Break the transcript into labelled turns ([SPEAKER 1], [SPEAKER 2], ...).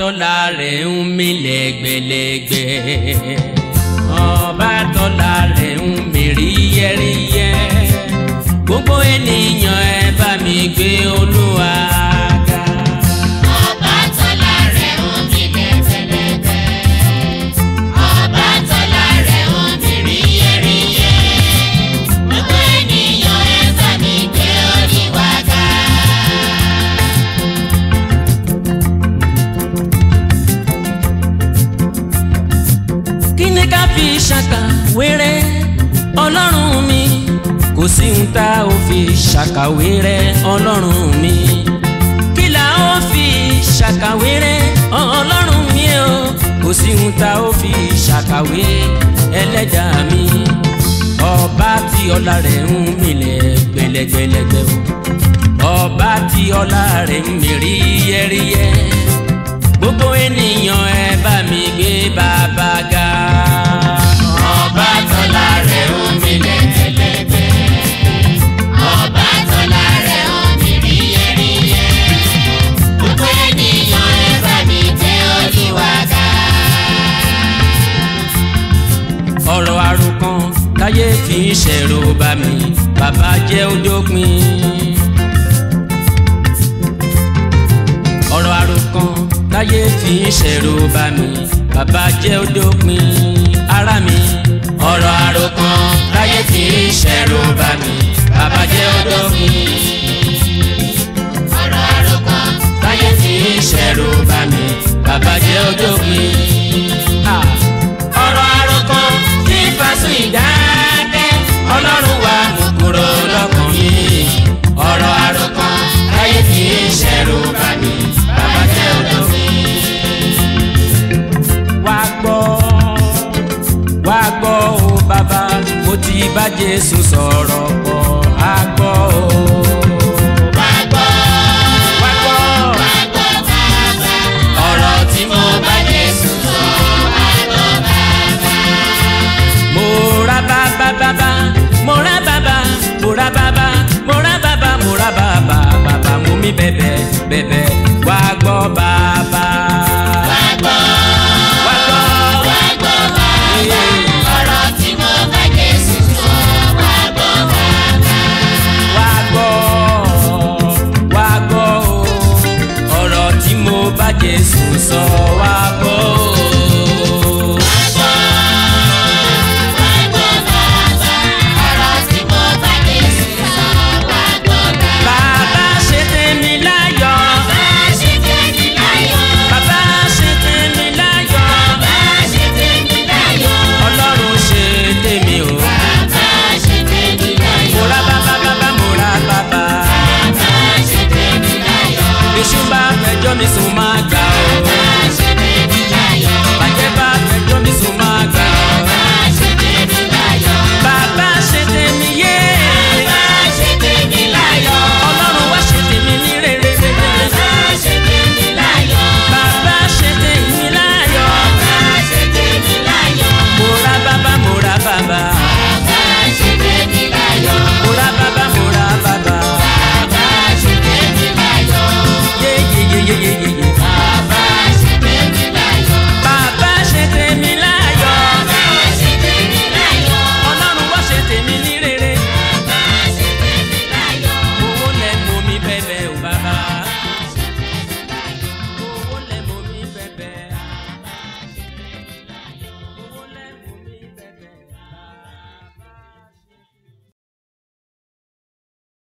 [SPEAKER 1] tọ́lá rẹ̀ ń mí lẹ́gbẹ̀lẹ́gbẹ̀ ọba tọ́lá rẹ̀ ń mí ríyẹ́ríyẹ́ gbogbo ènìyàn ẹ bá mi gbé olúwa ga.
[SPEAKER 2] Ọba tọ́lá rẹ̀ ń mi lẹ́gbẹ̀lẹ́gbẹ̀. Ọba tọ́lá rẹ̀ ń mi ríyẹ́ríyẹ́. Gbogbo ènìyàn ẹ bá mi gbé Olúwa ga.
[SPEAKER 1] kí ni ká fi ṣàkàwéré ọlọ́run mi kò sí ń tá ò fi ṣàkàwéré ọlọ́run mi kí là ó fi ṣàkàwéré ọlọ́run mi o kò sí ń tá ò fi ṣàkàwé ẹlẹ́dàá mi ọba tí ọlá rẹ̀ ń milẹ̀ gbẹlẹgbẹlẹgbẹ o ọba tí ọlá rẹ̀ ń mi ríyẹ́ríyẹ́ gbogbo ènìyàn ẹ bá mi gbé bàbá ga.
[SPEAKER 2] Ọba tọ́lá rẹ̀ ń mi lẹ́gbẹ̀lẹ́gbẹ̀. Ọba tọ́lá rẹ̀ ń mi ríyẹ́ríyẹ́. Gbogbo ènìyàn ẹ bá mi gbé Olúwa ga.
[SPEAKER 1] ọ̀rọ̀ àròkàn táyé fi ń ṣẹ̀rù bá mi bàbá jẹ́ ojópin. ọ̀rọ̀ àròkàn táyé fi ń ṣẹ̀rù bá mi bàbá jẹ́ ojópin. ara mi ọ̀rọ̀ àròkàn táyé fi ń ṣẹ̀rù bá mi bàbá jẹ́ ojópin.
[SPEAKER 2] Ọ̀rọ̀ àròkàn
[SPEAKER 1] táyé fi ń ṣẹ̀rù bá mi bàbá jẹ́ ojópin. Ah, ọ̀rọ̀ àròkàn tí fásún ìdákẹ́ ọlọ́run wa mú kúrò lọ́kàn mi. ọ̀rọ̀ àròkàn táyé fi ń ṣẹ̀rù bá mi bàbá jẹ́ ojópin. wá gbọ́ wá gbọ́ o bàbá mo ti bá Jésù sọ̀rọ̀ pọ̀ á gbọ́ o.
[SPEAKER 2] wá gbọ́.
[SPEAKER 1] wá gbọ́
[SPEAKER 2] Wá gbọ́ bàbá.
[SPEAKER 1] ọ̀rọ̀ tí mo bá Jésù sọ. mo ra bàbá bàbá mo ra bàbá mo ra bàbá mo ra bàbá mo ra bàbá bàbá mo mi bẹ̀bẹ̀ bẹ̀bẹ̀